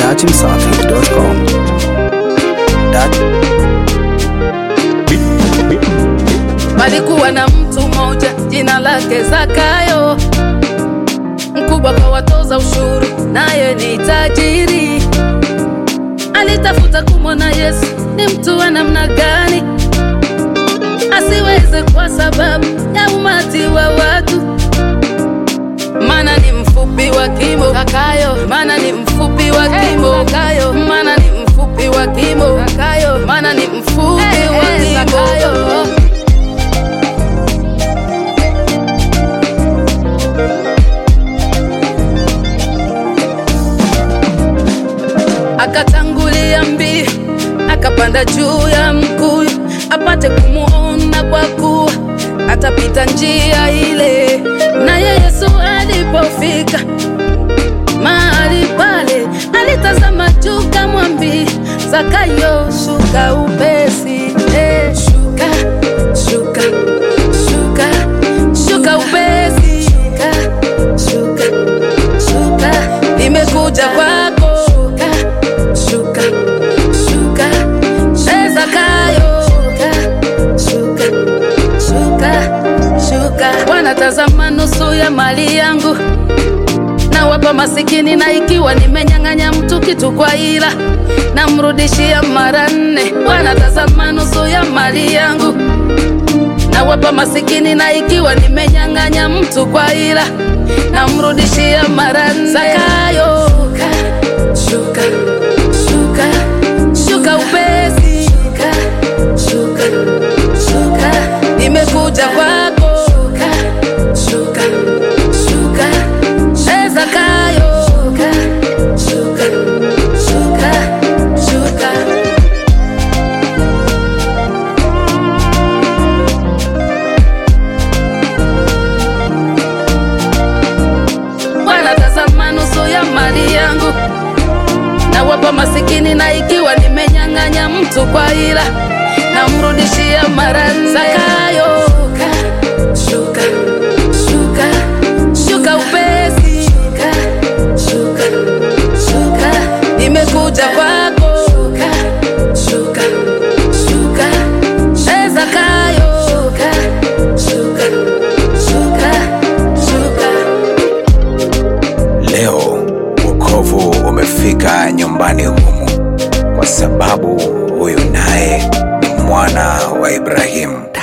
datimsafi.com. Dat Palikuwa na mtu mmoja jina lake Zakayo, mkubwa kwa watoza ushuru, naye ni tajiri. Alitafuta kumwona Yesu ni mtu wa namna gani, asiweze kwa sababu ya umati wa watu, maana ni mfupi wa kimo. Zakayo, maana ni mfupi wa kimo. Zakayo, maana ni mfupi wa kimo. Zakayo, maana ni mfupi wa kimo. akatangulia mbio akapanda juu ya mkuyu apate kumuona kwa kuwa atapita njia ile naye yesu alipofika mahali pale alitazama juu kamwambia zakayo shuka upesi eh, shuka shuka shuka shuka upesi shuka shuka shuka nimekuja kwako shuka shuka shuka Eh, Zakayo shuka shuka shuka shuka wanatazama nusu ya mali yangu na wapa masikini, na ikiwa nimenyang'anya mtu kitu kwa ila namrudishia mara nne. Wanatazama nusu ya mali yangu na wapa masikini, na ikiwa nimenyang'anya mtu kwa ila namrudishia mara nne. Zakayo shuka shuka shuka upesi shuka shuka shuka nimekuja kwako shuka shuka shuka Eh, Zakayo shuka shuka shuka shuka wanatazama nusu ya mali yangu na wapa masikini, na ikiwa nimenyang'anya mtu kwa ila namrudishia mara nne. Zakayo shuka shuka shuka upesi shuka shuka shuka nimekuja kwako shuka shuka shuka Eh, Zakayo shuka shuka shuka shuka leo wokovu umefika nyumbani humu, kwa sababu huyu naye ni mwana wa Ibrahimu.